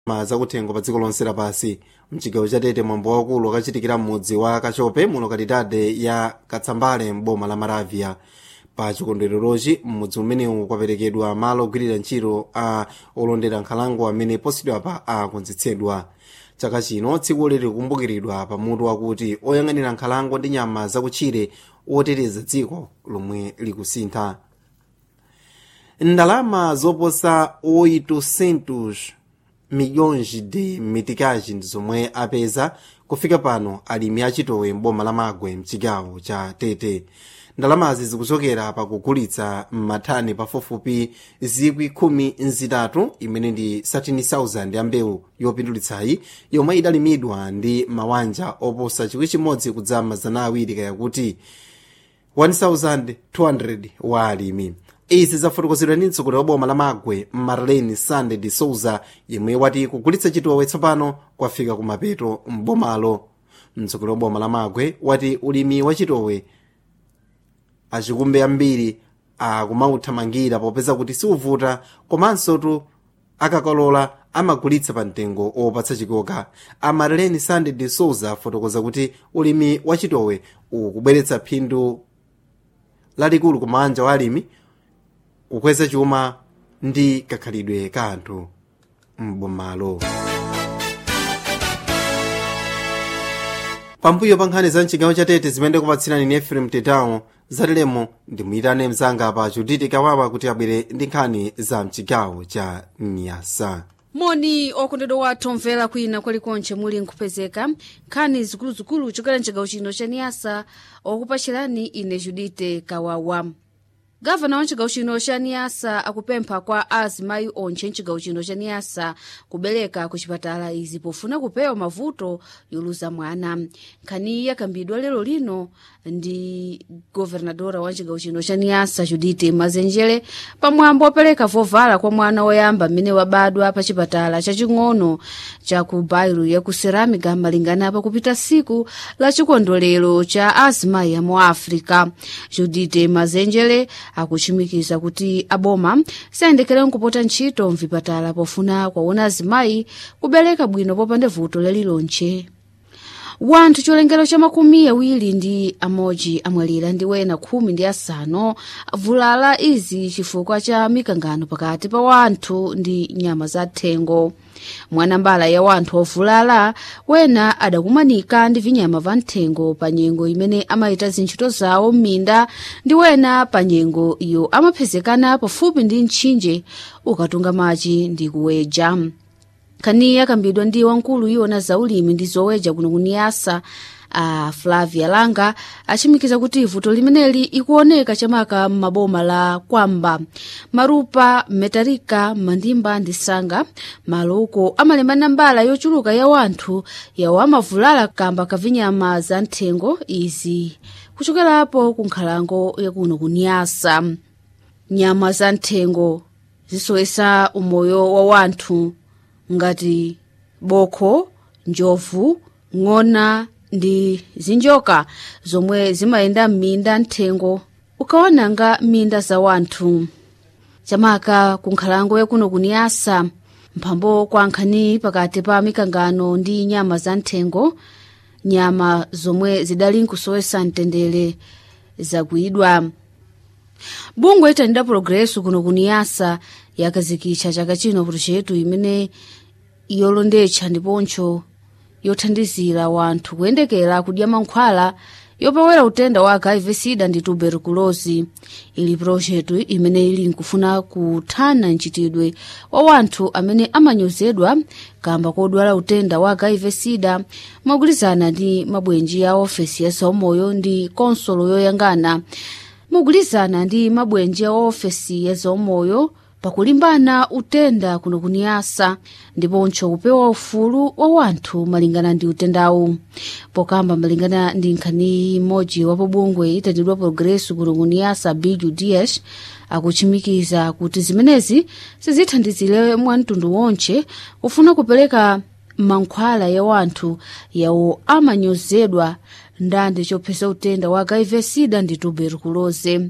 ma zakuthengo pa dziko lonse lapansi mchigawo cha tete mwambo waukulu wakachitikira m'mudzi wa kachope mu lokalidade ya katsambale m'boma la maravia pa chikondwererochi m'mudzi umenewu kwaperekedwa malo ogwirira ntchito a olondera nkhalango amene posachedwapa akonzetsedwa chaka chino tsiku likukumbukiridwa pamutu wakuti oyang'anira nkhalango ndi nyama zakutchire oteteza dziko lomwe likusintha ndalama zoposa 800 milhões de meticais ndi zomwe apeza kufika pano alimi achitowe m'boma la magwe mchigawo cha tete ndalamazi zikuchokera pakugulitsa m'mathani pafupifupi zikwi khumi nzitatu imene ndi 13,000 ya mbewu yopindulitsayi yomwe idalimidwa ndi mawanja oposa chikwi chimodzi kudza mazana awiri kayakuti 1200 wa alimi izi zafotokozedwa ndi mtsogoleri wa boma la magwe marlene sande de souza yemwe wati kugulitsa chitowe tsopano kwafika kumapeto m'bomalo mtsogoleri wa boma la magwe wati ulimi wa chitowe achikumbe ambiri akumauthamangira popeza kuti siuvuta komanso tu akakolola amagulitsa pa mtengo opatsa chikoka amarlene sande de souza afotokoza kuti ulimi wa chitowe ukubweretsa phindu lalikulu kumanja wa alimi kukweza chuma ndi kakhalidwe ka anthu m'bomalo pambuyo pa nkhani za mchigawo cha tete zimene ndikupatsirani ni efrem tetawo zatilemo ndimuyitane mzanga pa juditi kawawa kuti abwere ndi nkhani za mchigawo cha nyasa moni okondedwa wathu omvera kwina kwalikonse muli nkupezeka nkhani zikuluzikulu kuchokera mchigawo chino cha niyasa okupachirani ine judite kawawa gavana wa mchigawo chino cha niyasa akupempha kwa azimayi onse mchigawo chino cha niyasa kubereka ku chipatala izi pofuna kupewa mavuto yoluza mwana nkhani yakambidwa lero lino ndi governadora wa mchigawo chino cha niyasa judite mazenjere pamwambo opereka vovala kwa mwana woyamba mmene wabadwa pa chipatala chaching'ono cha ku bairu ya ku ceramica malingana pakupita siku la chikondwerero cha azimayi amu africa judite mazenjere akuchimikiza kuti aboma sayendekera nkupota ntchito mvipatala pofuna kwaona azimayi kubereka bwino popanda vuto lalilonche wanthu cholengero cha makumi awiri ndi amodzi amwalira ndi wena khumi ndi asanu avulala izi chifukwa cha mikangano pakati pa wanthu ndi nyama za thengo mwanambala ya wanthu ovulala wena adakumanika ndi vinyama va mthengo pa nyengo imene amayita zintchito zawo m'minda ndi wena pa nyengo iyo amapezekana pafupi ndi mtchinje ukatunga madzi ndi kuweja nkhani yakambidwa ndi wamkulu iwona zaulimi ndi zoweja kuno kuniyasa a flavia langa achimikiza kuti vuto limeneli ikuoneka chamaka m'maboma la kwamba marupa metarika mandimba ndi sanga malo uko amalemba nambala yochuluka ya wanthu yawo amavulala kamba kavinyama za mthengo izi kuchokerapo ku nkhalango yakuno kuniyasa nyama za mthengo zisowesa umoyo wa wanthu ngati bokho njovu ng'ona ndi zinjoka zomwe zimayenda m'minda mthengo ukawananga m'minda za wanthu chamaka ku nkhalango yakuno kuniyasa mphambo kwa nkhani pakati pa mikangano ndi nyama za mthengo nyama zomwe zidali nkusowesa mtendere zagwidwa bungwe itanida progreso kuno kuniyasa yakazikitcha chaka chino projetu imene yolondetcha ndiponso yothandizira wanthu kuyendekera kudya mankhwala yopewera utenda wa hiv sida ndi tuberculosi ili projetu imene ili nkufuna kuthana mchitidwe wa wanthu amene amanyozedwa kamba kodwala utenda wa hiv sida mogwirizana ndi mabwenji ya ofesi ya zaumoyo ndi konsolo yoyangana mogwirizana ndi mabwenji ya ofesi ya zaumoyo pakulimbana utenda kuno kuniyasa ndiponso kupewa ufulu wa wanthu malingana ndi utendawu pokamba malingana ndi nkhani imodzi wa pobungwe itatidwa progreso kuno kuniyasa bill ds akuchimikiza kuti zimenezi sizithandizire mwamtundu wonse kufuna kupereka mankhwala ya wanthu yawo amanyozedwa ndande chophetsa utenda wa hiv sida ndi tuberkulose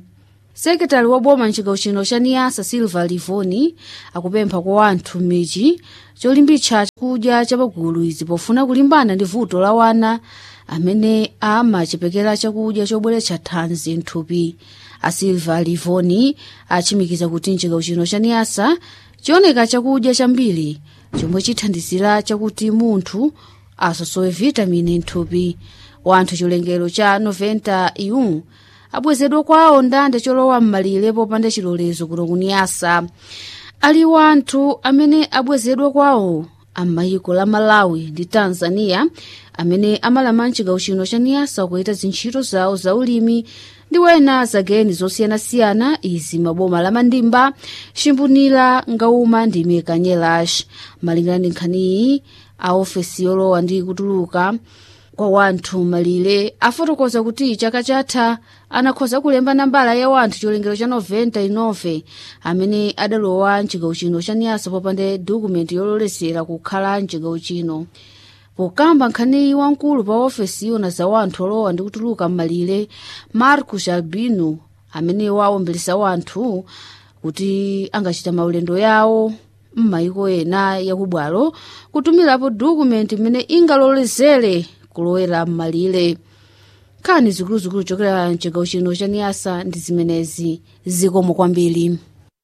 sekretari wa boma mchigawo chino cha niyasa silva livoni akupempha kwa anthu m'midzi cholimbitsa chakudya chapagulu izi pofuna kulimbana ndi vuto la wana amene amachepekera chakudya chobweretsa thanzi mthupi a silva livoni achimikiza kuti mchigawo chino cha niyasa chioneka chakudya chambiri chomwe chithandizira chakuti munthu asosowe vitamini mthupi wanthu chilengero cha 90 iu abwezedwa kwawo ndande cholowa m'malire popanda chilolezo kuno kuniyasa ali wanthu amene abwezedwa kwawo amayiko la malawi ndi tanzania amene amalama mchigawo chino cha niyasa kuita zintchito zawo za ulimi ndi wena zageni zosiyanasiyana izi maboma la mandimba chimbunira ngauma ndi mekanyelash malingana ndi nkhaniyi a ofesi yolowa ndi kutuluka kwa wanthu malire afotokoza kuti chaka chatha anakhoza kulemba nambala ya wanthu chilengero cha 99 amene adalowa mchigawo chino cha niyasa popanda dokumenti yololesera kukhala mchigawo chino pokamba nkhaniyi wamkulu pa ofesi yona za wanthu olowa ndi kutuluka m'malire marcus albino amene wawombelesa wanthu kuti angachita maulendo yawo m'mayiko ena yakubwalo kutumirapo dokumenti imene ingalolezere kulowera m'malire nkhani zikuluzikulu chokera mchigawo chino cha niyasa ndi zimenezi zikomo kwambiri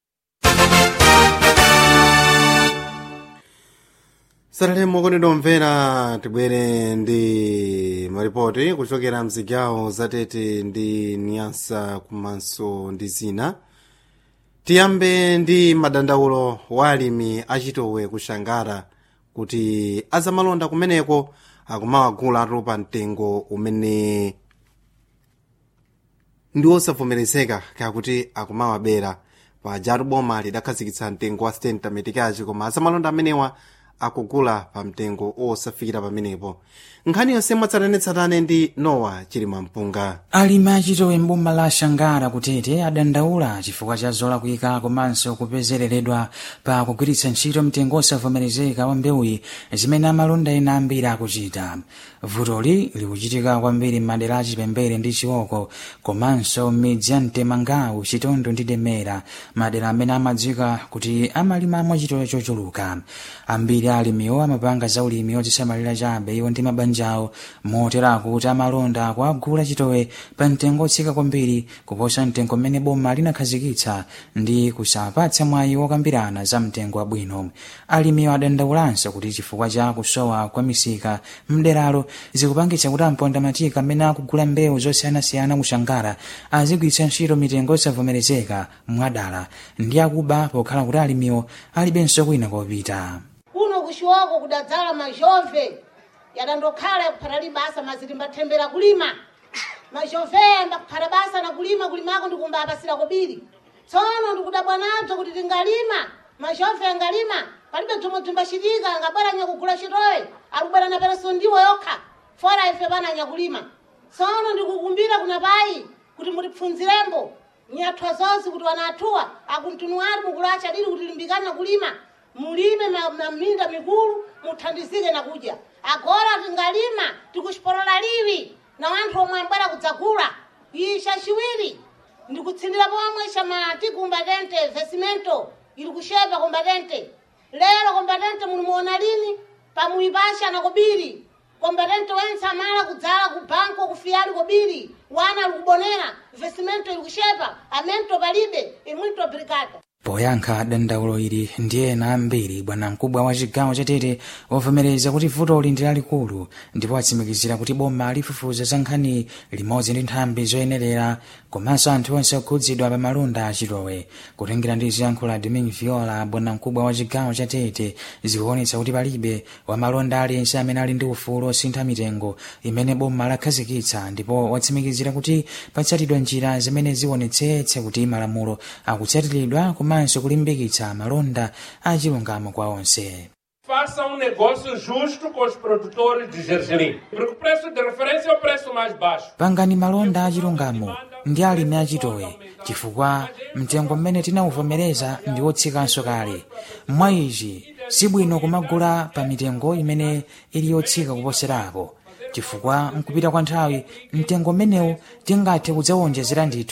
satalemo kondedwa omvera tibwere ndi maripoti kuchokera mzigawo zatete ndi niyasa komanso ndi zina tiyambe ndi madandaulo wa alimi achitowe kushangara kuti azamalonda kumeneko akumawagulatu pa mtengo umene ndi osavomerezeka kakuti akumawabera pajatu boma lidakhazikitsa mtengo wa stenta metikachi koma azamalonda amenewa akugula pa mtengo osafikira pamenepo nkhani yonse mwatsatanetsatane ndi nowa chilima mpunga alimi achitowe mboma la shangara kutete adandaula chifukwa cha zolakwika komanso kupezereredwa pa kugwiritsa ntchito mtengo osavomerezeka wa mbewuyi zimene amalonda ena ambiri akuchita vutoli likuchitika kwambiri m'madera achipembere ndi chiwoko komanso m'midzi ya mtemangawu chitondo ndi demera madera amene amadziwika kuti amalimamo chitowe chochuluka ambiri alimiwo amapanga za ulimi ozisamalira chabe iwo ndi mabanja awo moterako kuti amalonda kuagula chitowe pa mtengo otsika kwambiri kuposa mtengo mmene boma linakhazikitsa ndi kusapatsa mwayi wokambirana za mtengo wabwino alimiwo adandaulanso kuti chifukwa cha kusowa kwa misika mderalo zikupangitsa kuti amponda matika amene akugula mbewu zosiyanasiyana kushangara azigwiritsa ntchito mitengo osavomerezeka mwadala ndi akuba pokhala kuti alimiwo alibenso kwina kopita kuno kuxiwoko kudadzala mazhove yadandokhala yakuphatali basa mazilimbathembera kulima mazhove yambakuphala basa na kulima kulimako ndikumbapasira kobiri tsono ndikudabwa nadzo kuti tingalima mazhove yangalima palibe bzomwe bzimbacitika angabwera nyakugula chitowe akubwera na pereso ndiwo yokha fora ife pana nyakulima tsono ndikukumbira kuna payi kuti mutipfunzirembo nyathwa zonse kuti wanathuwa akuntunu ali mukulacha lili kuti limbikani na kulima mulime na na minda mikulu muthandizike na kudya agora tingalima tikuxipolola liwi na wanthu omwe ambwera kudzagula isha chiwiri ndikutsindira pomwe xamati kumbatente vesimento ili kuxepa kombatente lero kombatente mulimuona lini pamuyipasha na kobiri kombatente wense amala kudzala ku banko kufiyali kobiri wana ali kubonera vesimento ili kuxepa amento palibe imwito brigada poyankha dandaulo ili ndi ena ambiri bwanamkubwa wa chigawo chatete wavomereza kuti vutoli ndi lalikulu ndipo atsimikizira kuti boma lifufuza za nkhani limodzi ndi nthambi zoyenerera komanso anthu onse okhudzidwa pa malonda achitowe kutengera ndi ziyankho la domin viola bwanamkubwa wa chigawo chatete zikuonetsa kuti palibe wamalonda aliyense amene ali ndi ufulu osintha mitengo imene boma lakhazikitsa ndipo watsimikizira kuti patsatidwa njira zimene zionetsetse kuti malamulo akutsatiridwa komanso kulimbikitsa malonda achilungamo kwa onse Faça um negócio justo com os produtores de gergelim. Porque o preço de referência é o preço mais baixo. pangani malonda achilungamo ndi alimi achitowe chifukwa mtengo mmene tinawuvomereza ndi wotsikanso kale mwa izi sibwino kumagula pa mitengo imene ili yotsika kuposerapo chifukwa mkupita kwa nthawi mtengo mmenewu tingathe kudzawonjezera ndithu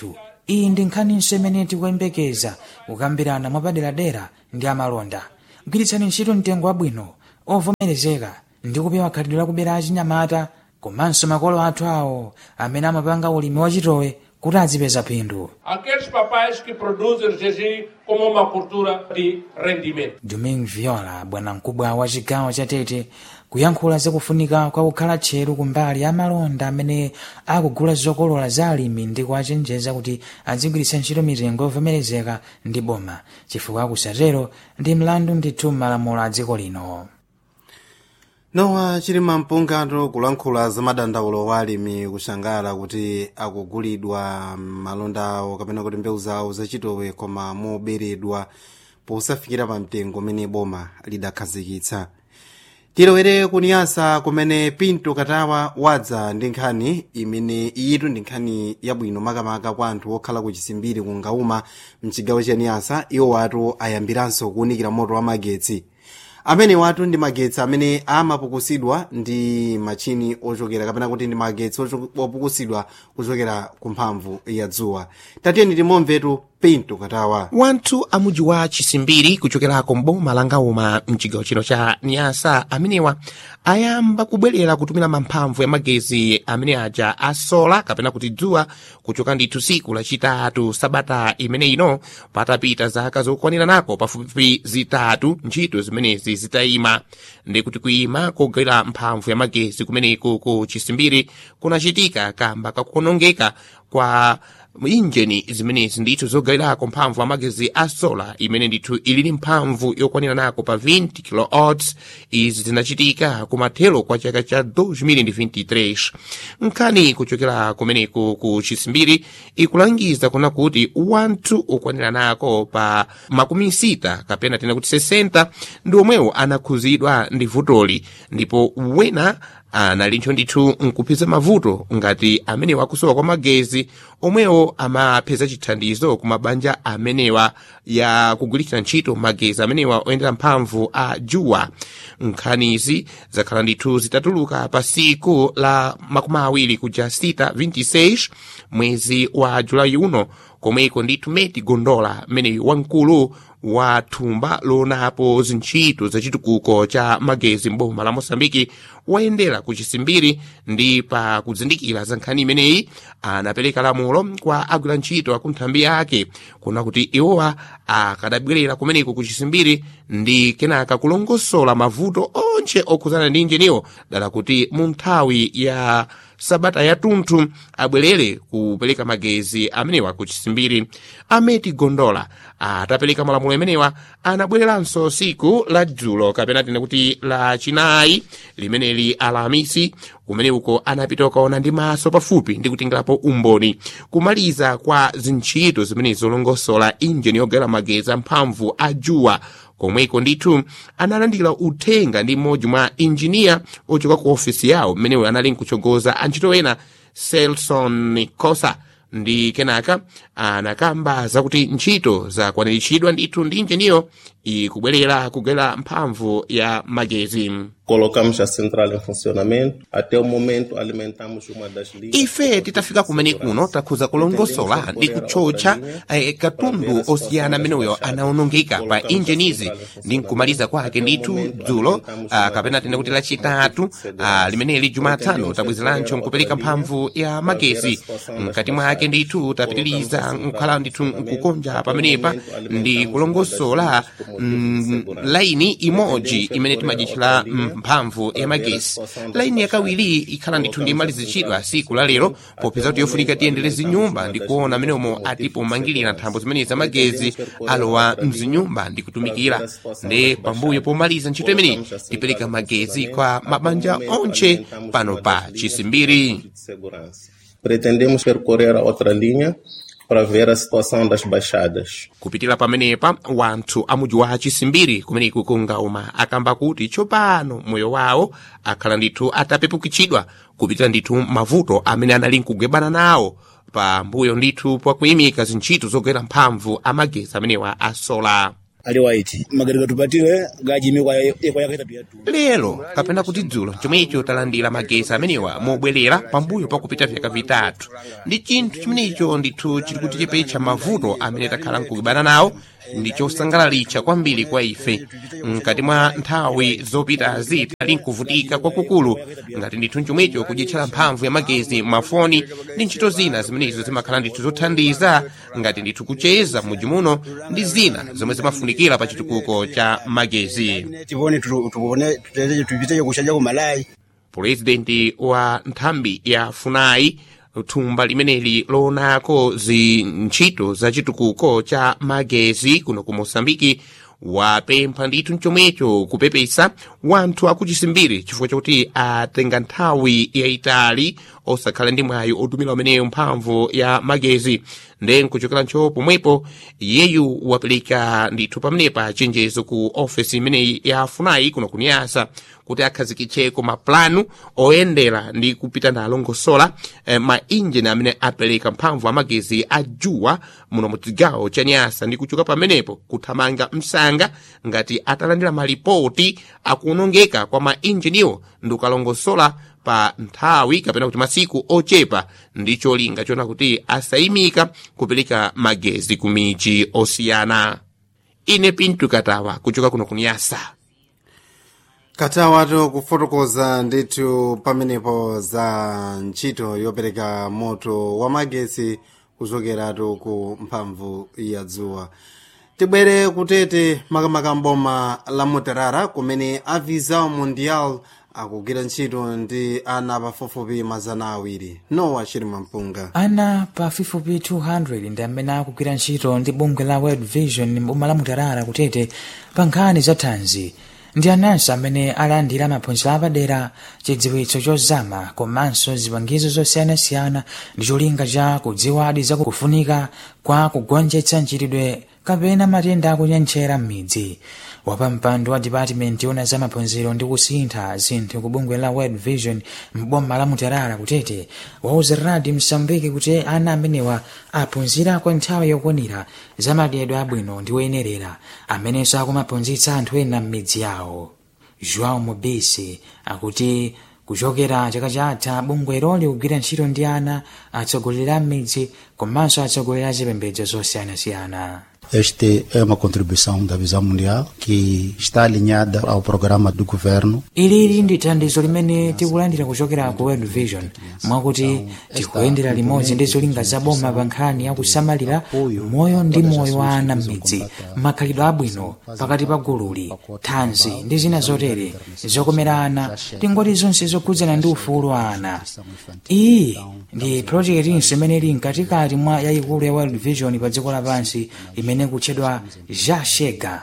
iyi ndi nkhaninso imene tikuyembekeza kukambirana mwapaderadera ndi amalonda gwiritsani ntchito mtengo wabwino ovomerezeka ndi kupewa khalidwe lakubera achinyamata komanso makolo athu awo amene amapanga ulimi wachitowe kuti azipeza phindu Aqueles papais que produzem gergelim como uma cultura de rendimento. domingue viola bwanamkubwa wa chigawo cha tete kuyankhula zakufunika kwa kukhala tcheru kumbali ya malonda amene akugula zokolola za alimi ndi kuwachenjeza kuti azigwiritsa ntchito mitengo yovomerezeka ndi boma chifukwa kusatero ndi mlandu ndithu m'malamulo a dziko lino nowa chilima mpungano kulankhula za madandaulo wa alimi kushangala kuti akugulidwa malonda awo kapena kuti mbewu zawo zachitowe koma moberedwa posafikira pa mtengo umene boma lidakhazikitsa tilowere kuniyasa kumene pinto katawa wadza ndi nkhani imene iyitu ndi nkhani yabwino makamaka kwa anthu okhala ku chisimbiri ku ngauma mchigawo cha niyasa iwo watu ayambiranso kuwunikira moto wa magetsi amene watu ndi magetsi amene amapukusidwa ndi machini ochokera kapena kuti ndi magetsi ocho- opukusidwa kuchokera ku mphamvu ya dzuwa tatiyeni timomvetu pinto katawa wanthu a mudzi wa chisimbiri kuchokerako mboma la ngauma mchigawo chino cha nyasa amenewa ayamba kubwerera kutumira mamphamvu ya magezi amene aja asola kapena kuti dzuwa kuchoka ndithu siku lachitatu sabata imene ino patapita zaka zokwanira nako pafupifupi zitatu ntchito zimenezi zitayima ndi kuti kuyima kogwera mphamvu ya magezi kumeneku ku chisimbiri kunachitika kamba kakuonongeka kwa injini zimenezi ndithu zogawirako mphamvu amagezi a sola imene ndithu ilili mphamvu yokwanira nako pa 20 kilowatts izi zinachitika kumathero kwa chaka cha 2023 nkhani kuchokera kumeneku ku chisimbiri ikulangiza kuna kuti wanthu okwanira nako pa makumi sita kapena tena kuti 60 ndi omwewo anakhuzidwa ndi vutoli ndipo wena analinso ndithu nkupeza mavuto ngati amenewa akusowa kwa magezi omwewo amapeza chithandizo ku mabanja amenewa ya kugwiritsa ntchito magezi amenewa oyendera mphamvu a juwa nkhanizi zakhala ndithu zitatuluka pa siku la makumi awiri kuja sita 26 mwezi wa julayi uno komweko ndithu meti gondola mmeneyu wamkulu wa thumba lonapo zintchito zachitukuko cha magezi mboma la mosambiki wayendera ku chisimbiri ndi pa kuzindikira za nkhani imeneyi anapereka lamulo kwa agwira ntchito akunthambi yake kuna kuti iwowa akadabwerera kumeneko ku chisimbiri ndi kenaka kulongosola mavuto onse okhuzana ndi injiniwo dala kuti mu nthawi ya sabata yatunthu abwerere kupereka magezi amenewa ku chisimbiri ameti gondola atapereka malamulo amenewa anabwereranso siku la dzulo kapena tine kuti la chinayi limeneli alamisi kumene uko anapita ukaona ndi maso pafupi ndi kutingirapo umboni kumaliza kwa zintchito zimene zolongosola injini yogawira magezi amphamvu a juwa komweko ndithu analandira uthenga ndi mmodzi mwa injiniya ochoka ku ofisi yawo mmeneyo anali nkuchogoza antchito ena selson kosa ndi kenaka anakamba zakuti ntchito zakwaniritsidwa ndithu ndi injiniyo ikubwerera kugwera mphamvu ya magezi Colocamos a central em funcionamento. Até o momento, alimentamos uma das linhas. ife titafika kumene kuno takhuza kulongosola ndi kutchotcha eh, katundu osiyana ameneyo anaonongeka pa injinizi ndi nkumaliza kwake ndithu dzulo ah, kapena tene kuti lachitatu ah, limeneli jumatano tabwezerancho nkupereka mphamvu ya magezi mkati mwake ndithu tapitiriza nkhala ndithu nkukonja pamenepa ndi kulongosola mm, laini imodzi imene timajitchira mphamvu ya magesi laini yakawiri ikhala ndithu ndi malizichidwa siku la lero popeza kuti yofunika tiyendere zinyumba ndi kuona ameneomo atipomangirira nthambo zimenezi za magezi alowa mzinyumba ndi kutumikira ndi pambuyo pomaliza ntchito imeneyi tipereka magezi kwa mabanja onse pano pa chisimbiri de segurança. Pretendemos percorrer a outra linha para ver a situação das baixadas. kupitira pamenepa wanthu amudzi wa chisimbiri kumeneku kungauma akamba kuti tsopano moyo wawo akhala ndithu atapepukitsidwa kupitira ndithu mavuto amene anali nkugwebana nawo pambuyo ndithu pakuyimika zintchito zogwera mphamvu amagezi amenewa a sola ali waiti magereka tupatire gachimikwa ekwayakaitatu yatu lero kapena kuti dzulo chomwecho talandira magesi amenewa mobwerera pambuyo pakupita vyaka vitatu ndi chinthu chimenecho ndithu chili kutichepetsa mavuto amene takhala nkukibana nawo ndi chosangalalitsa kwambiri kwa ife mkati mwa nthawi zopitazi tali nkuvutika kwakukulu ngati ndithu chomwecho kudyetchera mphamvu ya magezi mafoni ndi ntchito zina zimenezo zimakhala ndithu zothandiza ngati ndithu kucheza m'mudzi muno ndi zina zomwe zimafunikira pa chitukuko cha magezi tivone tupone tupite kushaja kumalayi purezidenti wa nthambi ya funai thumba limeneli loonako zintchito za chitukuko cha magezi kuno ku mosambiki wapempha ndithu mchomwecho kupepesa wanthu akuchisimbiri chifukwa chakuti atenga nthawi yayitali osakhala ndi mwayi otumira umeneyo mphamvu ya magezi nde nkuchokera ntcho pomwepo iyeyu wapereka ndithu pamenepa chenjezo ku ofesi imeneyi ya funai kuno kuniyasa kuti akhazikitcheko maplanu oyendera ndi kupita nalo ngosola eh, mainjini amene apereka mphamvu amagezi a juwa muno mu chigawo cha nyasa ndi kuchoka pamenepo kuthamanga msanga ngati atalandira malipoti akuonongeka kwa mainjiniwo ndi ukalongosola pa nthawi kapena kuti masiku ochepa ndi cholinga chona kuti asayimika kupereka magezi ku miji osiyana ine pintu katawa kuchoka kuno kuniyasa katawatu kufotokoza ndithu pamenepo za ntchito yopereka moto wa magesi kuchokeratu ku mphamvu ya dzuwa tibwere kutete makamaka mboma la mutarara kumene a visa mundial akugwira ntchito ndi ana pafupifupi mazana awiri nowa chilima mpunga ana pafupifupi 200 ndi amene akugwira ntchito ndi bungwe la world vision mboma la mutarara kutete pa nkhani za thanzi ndi ananso amene alandira maphunziro apadera chidziwitso chozama komanso zipangizo zosiyanasiyana ndi cholinga cha kudziwadi za kufunika kwa kugonjetsa mchitidwe kapena matenda akunyentchera m'midzi wapampando wa dipatimenti yona za maphunziro ndi kusintha zinthu ku bungwe la world vision mboma la mutarara kutete wauza radi msambiki kuti ana amenewa aphunzira kwa nthawi yokwanira za madyedwe abwino ndi oyenerera amenenso akumaphunzitsa anthu ena m'midzi yawo joão mobisi akuti kuchokera chaka chatha bungwelo likugwira ntchito ndi ana atsogoleri a m'midzi komanso atsogoleri a zipembedzo zosiyanasiyana Esta é uma contribuição da Visão Mundial que está alinhada ao programa do governo. ilili ndi thandizo limene tikulandira kuchokera ku world vision mwakuti tikuyendera limodzi ndi zolinga za boma pa nkhani yakusamalira moyo ndi moyo wa ana m'midzi makhalidwe abwino pakati pa gululi thanzi ndi zina zotere zokomera ana tingoti zonse zokhudzana ndi ufulu wa ana iyi ndi projektinso imene ili mkatikati mwa yayikulu ya world vision pa dziko lapansi imene kutchedwa jashega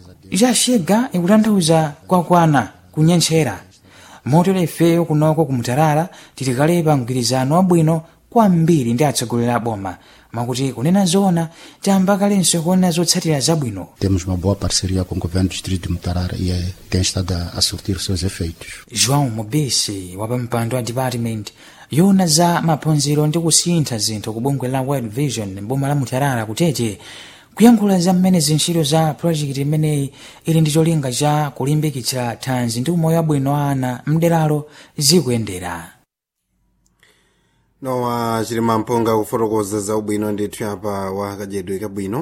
jashega ikutanthauza kwakwana kunyentchera motero ifeyo kunoko kumutarara tilikale pa mgwirizano wabwino kwambiri ndi atsogoleri a boma mwakuti kunena zoona tiyamba kalenso kuona zotsatira zabwino Temos uma boa parceria com o governo do distrito de Mutarara e eh, tem estado a a surtir seus efeitos. joão mobisi wapampando wa department yona za maphunziro ndi kusintha zinthu ku bungwe la world vision mboma la mutarara kutete kuyankhula za mmene zintchito za project imeneyi ili ndi cholinga cha kulimbikitsa thanzi ndi umoyo wabwino wa ana mderalo zikuyendera nowa chilima mpunga kufotokoza za ubwino ndithu apa wa kadyedwe kabwino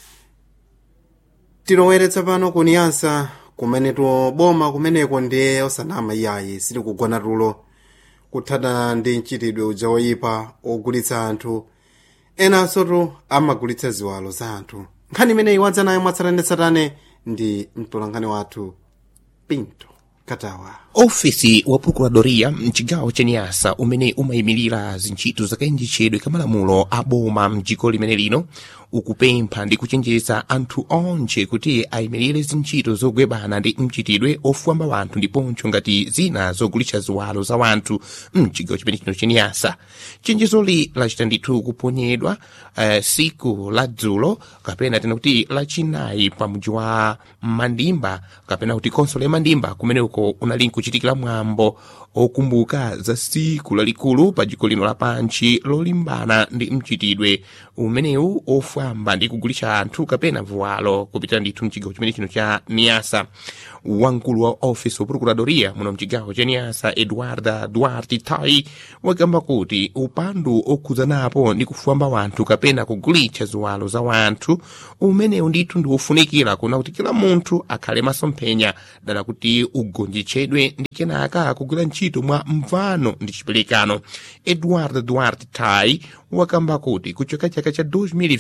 tiloweretsa pano kuniyasa kumene tuboma kumeneko ndiye osanama iyayi sili kugona tulo kuthana ndi mchitidwe uja woyipa ogulitsa anthu enanso tu amagulitsa ziwalo za anthu nkhani imeneyi wadza nayo mwatsatanetsatane ndi mtolankhani wathu pinto katawa ofisi wa procuradoria mchigawo cha nyasa umene umayimirira zintchito zakayendetsedwe kamalamulo a boma mdziko limene lino ukupempha ndi kuchenjeza anthu onse kuti ayimirire zintchito zogwebana ndi mchitidwe ofwamba wanthu ndiponso ngati zina zogulitsa ziwalo za wanthu mchigawo chimene chino chenyasa chenjezoli lachita ndithu kuponyedwa uh, siku la dzulo kapena tena kuti lachinayi pa mji wa mandimba kapena kuti konsolo ya mandimba kumene uko unali nkuchita kuchitikira mwambo okumbuka za siku lalikulu pa dziko lino lapanchi lolimbana ndi mchitidwe umenewu ofwamba ndi kugulitsa anthu kapena vuwalo kupitira ndithu mchigawo chimene chino cha niasa wamkulu wa office of procuradoria muno mchigawo cha niasa eduarda duarte tai wakamba kuti upandu okhuzanapo ndi kufwamba wanthu kapena kugulitsa ziwalo za wanthu umenewu ndithu ndi wofunikira kuna kuti kila munthu akhale masomphenya dala kuti ugonjetsedwe ndi kenaka kugwira ntchito mwa mvano ndi chiperekano eduardo duarte tai wakamba kuti kuchoka chaka cha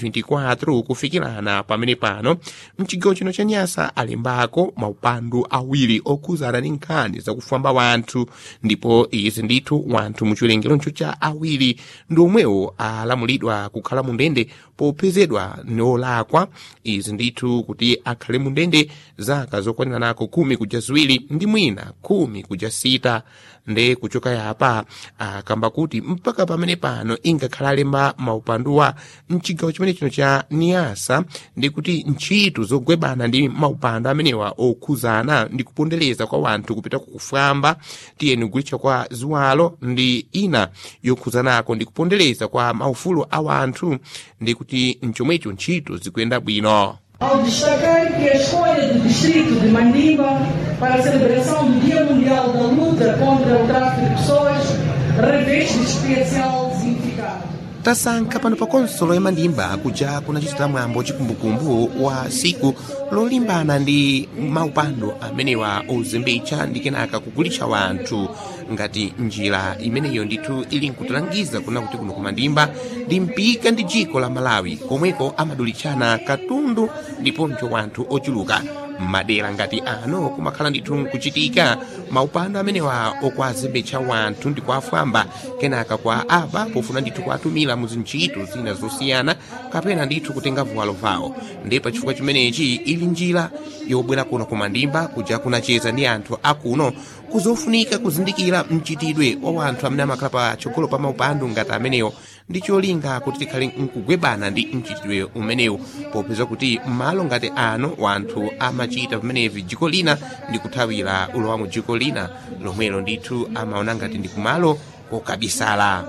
2024 kufikirana pamene pano mchigawo chino cha nyasa alimbako maupandu awiri okhuzana ndi nkhani zakufwamba wanthu ndipo izi ndithu wanthu muchiwerengeroncho cha awiri ndi omwewo alamulidwa kukhala mu ndende popezedwa niolakwa izi ndithu kuti akhale mu ndende zaka zokwanira nako khumi kuja ziwiri ndi mwina khumi kuja sita nde kuchoka yapa akamba kuti mpaka pamene pano ingakhala alemba maupanduwa mchigawo chimene chino cha niasa ndi kuti ntchito zogwebana ndi maupandu amenewa okhuzana ndi kupondereza kwa wanthu kupita kukufwamba tiyeni kugulitsa kwa ziwalo ndi ina yokhuzanako ndi kupondereza kwa maufulu a wanthu ndi kuti mchomwecho ntchito zikuyenda bwino Ao destacar que a escolha do distrito de Mandimba para a celebração do Dia Mundial da Luta contra o Tráfico de Pessoas reveste especial significado. tasankha pano pa konsolo ya mandimba kuja kunachitira mwambo chikumbukumbu wa siku lolimbana ndi maupandu amenewa ozembetsa ndi kenaka kugulitsa wanthu ngati njira imeneyo ndithu ili nkutilangiza kuna kuti kuno kumandimba ndi mpika ndi dziko la malawi komweko amadulitsana katundu ndiponso wanthu ochuluka madera ngati ano kumakhala ndithu nkuchitika maupandu amenewa okwazembetsa wanthu ndi kuafwamba kenaka kwa aba pofuna ndithu kuatumira mu zintchito zina zosiyana kapena ndithu kutenga vuwalo vawo ndi pa chifukwa chimenechi ili njira yobwera kuno kumandimba kuja kunacheza ndi anthu akuno kuzofunika kuzindikira mchitidwe wa wanthu amene amakhala patsogolo pa maupandu ngati amenewo ndi cholinga kuti tikhale nkugwebana ndi mchitidwe umenewu popeza kuti m'malo ngati ano wanthu amachita pamenevi dziko lina ndi kuthawira ulowa mu dziko lina lomwelo ndithu amaona ngati ndi kumalo kokabisala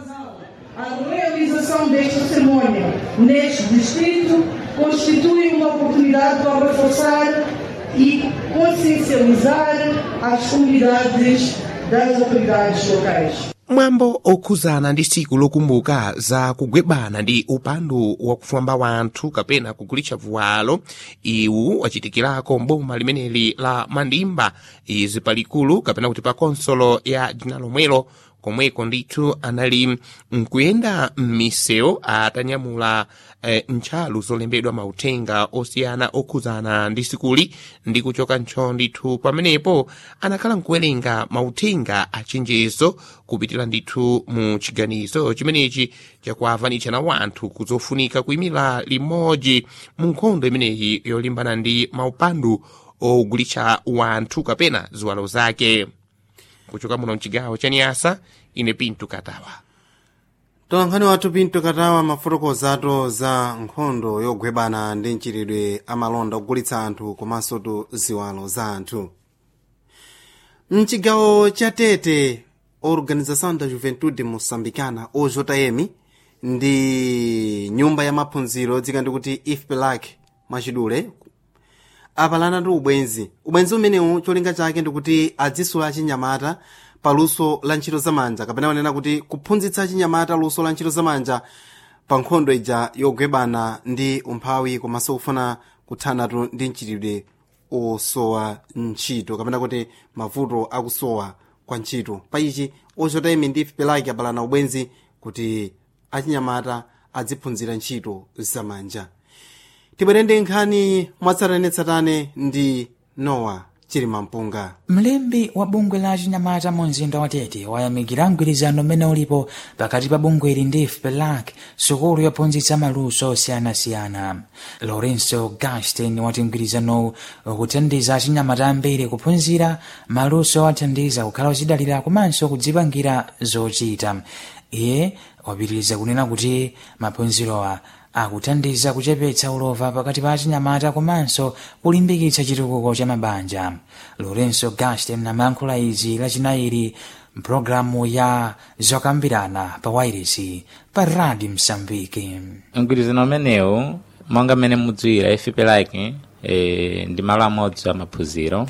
A realização desta cerimônia neste distrito constitui uma oportunidade para reforçar e consciencializar as comunidades das autoridades locais. mwambo okhuzana ndi siku lokumbuka za kugwebana ndi upandu wakufwamba wanthu kapena kugulitsa vuwalo iwu wachitikirako mboma limeneli la mandimba izi palikulu kapena kuti pa konsolo ya dzina lomwelo komweko ndithu anali nkuyenda m'misewu atanyamula eh, ntchalu zolembedwa mauthenga osiyana okhuzana ndi sikuli ndi kuchoka ntcho ndithu pamenepo anakhala nkuwerenga mauthenga achenjezo kupitira ndithu mu chiganizo chimenechi chakuavanitsa wanthu kuzofunika kuyimira limodzi mu nkhondo imeneyi yolimbana ndi maupandu ogulitsa wanthu kapena ziwalo zake kuchoka muno mchigawo cha niyasa ine pinto katawa tolankhani wathu pinto katawa mafotokozato za nkhondo yogwebana ndi mchitidwe amalonda ogulitsa anthu komanso tu ziwalo za anthu mchigawo cha tete organização da juventude moçambicana ojm ndi nyumba ya maphunziro dzika ndikuti ifpelac mwachidule apalana ndi ubwenzi ubwenzi umenewu cholinga chake ndikuti adzisula achinyamata pa luso la ntchito zamanja kapena wanena kuti kuphunzitsa achinyamata luso la ntchito zamanja pa nkhondo ija yogwebana ndi umphawi komanso kufuna kuthanatu ndi mchitidwe osowa ntchito kapena kuti mavuto akusowa kwa ntchito pa ichi ojm ndi ifpelac apalana ubwenzi kuti achinyamata adziphunzira ntchito zamanja tibwere ndi nkhani mwatsatanetsatane ndi nowa chilimampunga mlembi wa bungwe la chinyamata mu mzinda wa tete wayamikira mgwirizano umene ulipo pakati pa bungweli ndi fpelac sukulu yophunzitsa maluso osiyanasiyana lorenzo gastin wati mgwirizanowu ukuthandiza achinyamata ambiri kuphunzira maluso athandiza kukhala ochidalira komanso kudzipangira zochita iye wapitiriza kunena kuti maphunzirowa akuthandiza kuchepetsa ulova pakati pa achinyamata komanso kulimbikitsa chitukuko cha mabanja lorenzo gaston amayankhula izi lachinayi mpulogalamu ya zokambirana pa wairesi pa radio msambiki mgwirizano umenewu monga mmene mudziwira ife like e, ndi malo amodzi amaphunziro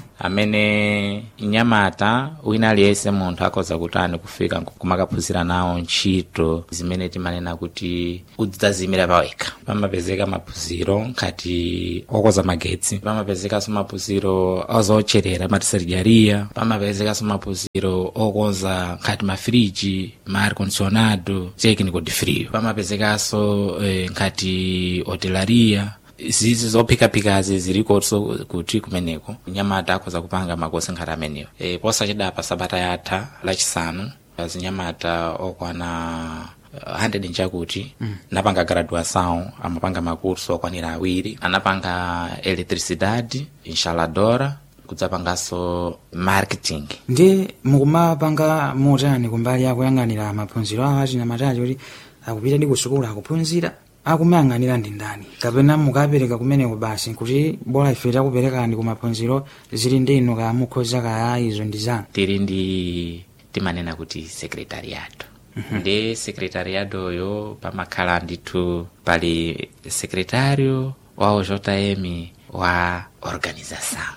amene nyamata wina aliyense munthu akhoza kutani kufika kumakaphunzira nawo ntchito zimene timanena kuti udzazimira pawekha pamapezeka maphunziro ngati okoza magetsi pamapezekanso maphunziro ozocherera matisarijariya pamapezekanso maphunziro okonza ngati mafiriji ma air condicionado technical de frio pamapezekanso eh, ngati hotelaria zizi zophikaphikazi zilikonso kuti kumeneko nyamata akhoza kupanga makosi ngati amenewo e, posachedapa sabata yatha lachisanu azinyamata okwana 100 nchakuti mm. napanga graduação amapanga makurso okwanira awiri anapanga eletricidade instaladora kudzapanganso marketing ndi mukumapanga motani kumbali akuyang'anira maphunziro awo achinyamatachi kuti akupita ndi kusukulu akuphunzira akumayang'anira ndi ndani kapena mukapereka kumeneko basi kuti bola ife takuperekani kumaphunziro zili ndi inu kaya mukhoza kaya izo ndi zanu tili ndi timanena kuti secretariato ndi secretariato yo pamakhala ndithu pali secretario wa ojm wa organização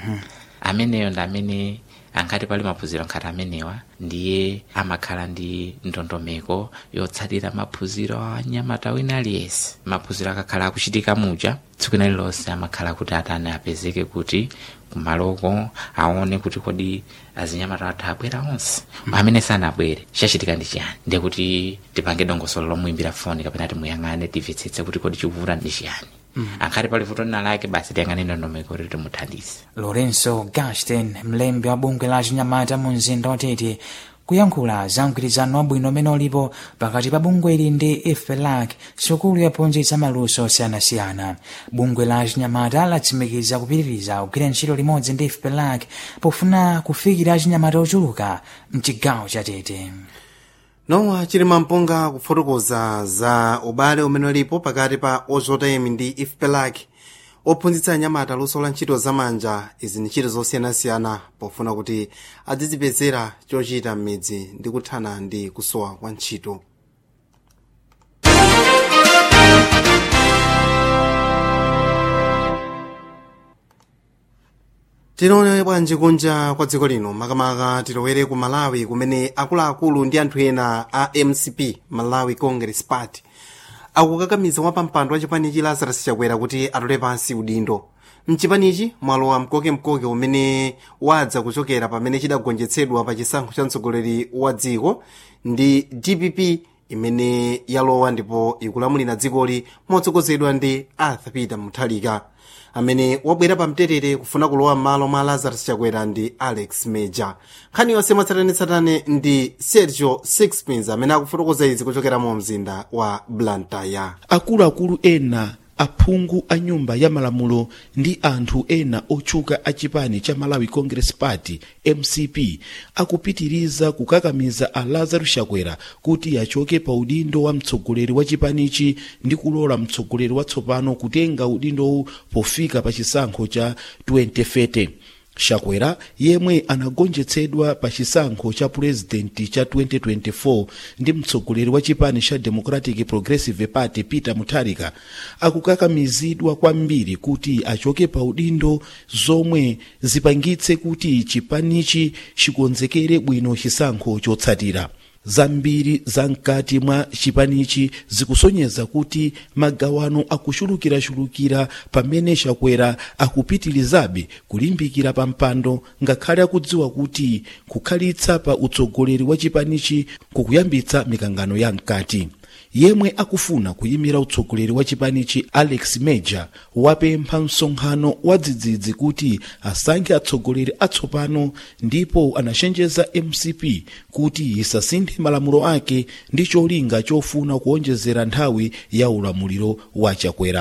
ameneyo ndi amene angati pali maphunziro nkhati amenewa ndiye amakhala ndi ndondomeko yotsatira maphunziro a nyamata wina aliyense maphunziro akakhala akuchitika muja tsiku lililonse amakhala kuti atani apezeke kuti kumaloko aone kuti kodi azinyamata athu abwera onse amene sanabwere chachitika ndi chiyani ndiye kuti tipange dongosolo lomuimbira foni kapena timuyang'ane timvetsetse kuti kodi chikuvuta ndi chiyani Mm. akhati pali vuto lina lake basi tiyang'ane ndondomeko kuti timuthandize lorenzo gaston mlembi wa bungwe la achinyamata mu mzinda watete kuyankhula za mgwirizano wabwino umene ulipo pakati pa bungweli ndi ifpelac sukulu yophunzitsa maluso osiyanasiyana bungwe la achinyamata latsimikiza kupitiriza kugwira ntchito limodzi ndi ifpelac pofuna kufikira achinyamata ochuluka mchigawo cha tete nowa chilima mpunga kufotokoza za ubale umene ulipo pakati pa ojm ndi ifpelac ophunzitsa anyamata luso la ntchito zamanja izi ni ntchito zosiyanasiyana pofuna kuti adzizipezera chochita m'midzi ndi kuthana ndi kusowa kwa ntchito tinaone bwanji kunja kwa dziko lino makamaka tilowere ku malawi kumene akuluakulu ndi anthu ena a mcp malawi congress party akukakamiza wapampando wa chipanichi lazarus chakwera kuti atole pansi udindo mchipanichi mwalowa mkokemkoke umene wadza kuchokera pamene chidagonjetsedwa pa chisankho cha mtsogoleri wa dziko ndi dpp imene yalowa ndipo ikulamulira dzikoli motsogozedwa ndi arthur peter muthalika amene wabwera pamtetete kufuna kulowa m'malo mwa lazarus chakwera ndi alex major nkhani yonse mwatsatanetsatane ndi sergio sixpins amene akufotokoza izi kuchokera mu mzinda wa blantyre akuluakulu ena aphungu a nyumba ya malamulo ndi anthu ena otchuka a chipani cha malawi congress party mcp akupitiriza kukakamiza a lazarus chakwera kuti achoke pa udindo wa mtsogoleri wa chipanichi ndi kulola mtsogoleri watsopano kutenga udindowu pofika pa chisankho cha 2030 chakwera yemwe anagonjetsedwa pa chisankho cha purezidenti cha 2024 ndi mtsogoleri wa chipani cha democratic progressive party peter mutharika akukakamizidwa kwambiri kuti achoke pa udindo zomwe zipangitse kuti chipanichi chikonzekere bwino chisankho chotsatira zambiri zamkati mwa chipanichi zikusonyeza kuti magawano akuchulukirachulukira pamene chakwera akupitirizabe kulimbikira pa mpando ngakhale akudziwa kuti kukhalitsa pa utsogoleri wa chipanichi kukuyambitsa mikangano ya mkati yemwe akufuna kuyimira utsogoleri wa chipanichi alex major wapempha msonkhano wa dzidzidzi kuti asankhe atsogoleri atsopano ndipo anachenjeza mcp kuti isasinthe malamulo ake ndi cholinga chofuna kuonjezera nthawi ya ulamuliro wa chakwera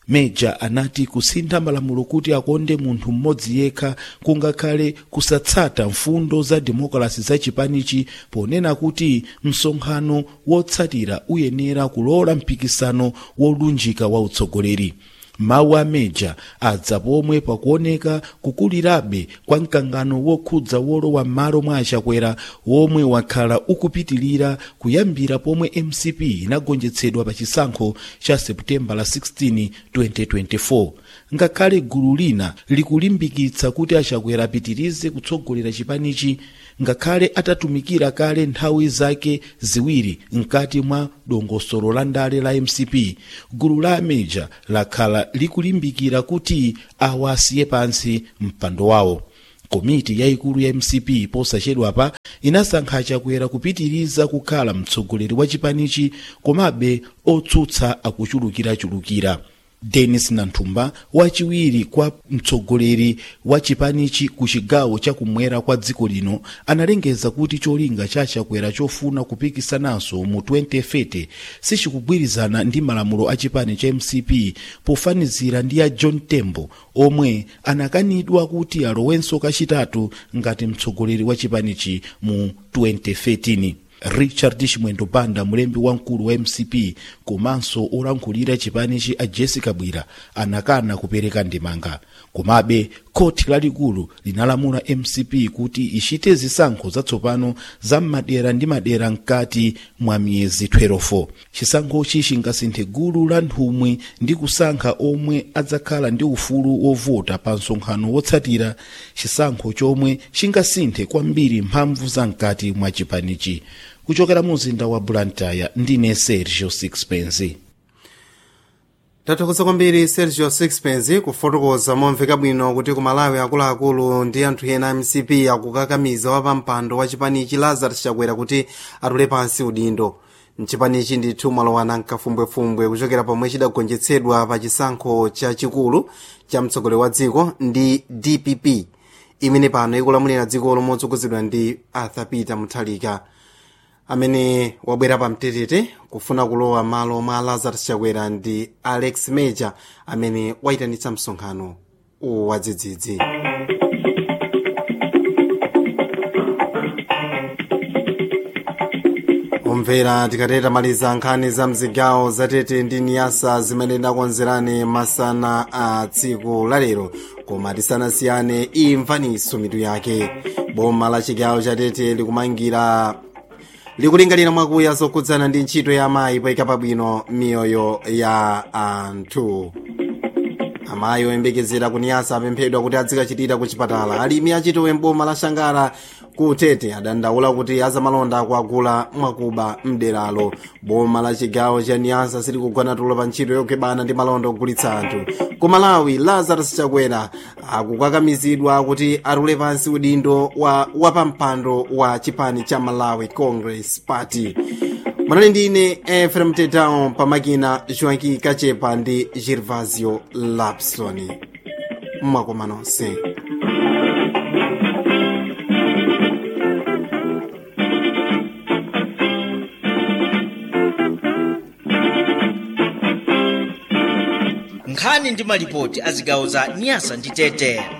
meja anati kusintha malamulo kuti akonde munthu mmodzi yekha kungakhale kusatsata mfundo za demokrasi za chipanichi ponena kuti msonkhano wotsatira uyenera kulola mpikisano wolunjika wa utsogoleri mawu a meja adza pomwe pakuoneka kukulirabe kwa mkangano wokhudza wolowa m'malo mwa achakwera womwe wakhala ukupitilira kuyambira pomwe mcp inagonjetsedwa pa chisankho cha seputembala la 16 2024 ngakhale gulu lina likulimbikitsa kuti achakwera apitirize kutsogolera chipanichi ngakhale atatumikira kale nthawi zake ziwiri mkati mwa dongosolo la ndale la mcp gulu la ameja lakhala likulimbikira kuti awa asiye pansi mpando wawo komiti yayikulu ya mcp posachedwapa inasankha chakwera kupitiriza kukhala mtsogoleri wa chipanichi komabe otsutsa akuchulukirachulukira denis nanthumba wachiwiri kwa mtsogoleri wa chipanichi ku chigawo chakumwera kwa dziko lino analengeza kuti cholinga cha chakwera chofuna kupikisananso mu 2030 sichikugwirizana ndi malamulo a chipani cha mcp pofanizira ndi a john tembo omwe anakanidwa kuti alowenso kachitatu ngati mtsogoleri wa chipanichi mu 2013 richard chimwendo banda mulembi wamkulu wa mcp komanso olankhulira chipanichi a jessica bwira anakana kupereka ndemanga komabe khoti lalikulu linalamula mcp kuti ichite zisankho zatsopano za madera ndi madera mkati mwa miyezi 12 chisankhochi chingasinthe gulu la nthumwi ndi kusankha omwe adzakhala ndi ufulu wovota pa msonkhano wotsatira chisankho chomwe chingasinthe kwambiri mphamvu za mkati mwa chipanichi kuchokera mu mzinda wa blantyre ndine sergio sixpence tathokoza kwambiri sergio sixpence kufotokoza momveka bwino kuti ku malawi akuluakulu ndi anthu ena mcp akukakamiza wapampando wa chipanichi lazarus chakwera kuti atule pansi udindo mchipanichi ndithu mwalowana mkafumbwefumbwe kuchokera pomwe chidagonjetsedwa pa chisankho chachikulu cha mtsogoleri wa dziko ndi dpp imene pano ikulamulira dzikolo motsogozedwa ndi arthur peter muthalika amene wabwera pamtetete kufuna kulowa malo mwa lazarus chakwera ndi alex major amene wayitanitsa msonkhano wadzidzidzi omvera tikateta maliza nkhani za mzigawo zatete ndi niyasa zimene ndakonzerani masana a tsiku lalero koma tisanasiyane imvaniso mitu yake boma la chigawo chatete likumangira likulingalira mwakuya zokhudzana ndi ntchito ya amayi poyika pabwino miyoyo ya anthu amayi oyembekezera kuniyasa apemphedwa kuti adzikachitira ku chipatala alimi achitowe mboma la shangara ku tete adandaula kuti azamalonda akuagula mwakuba mderalo boma la chigawo cha niyasa silikugwana tulo pa ntchito yokebana ndi malonda ogulitsa anthu ku malawi lazarus chakwera akukakamizidwa kuti atule pansi udindo wa wapampando wa chipani cha malawi congress party mwanali ndine efrem tetao pamakina joaki kachepa ndi gervasio lapsoni mwakoma nonse nkhani ndi malipoti a zigawo za nyasa ndi tete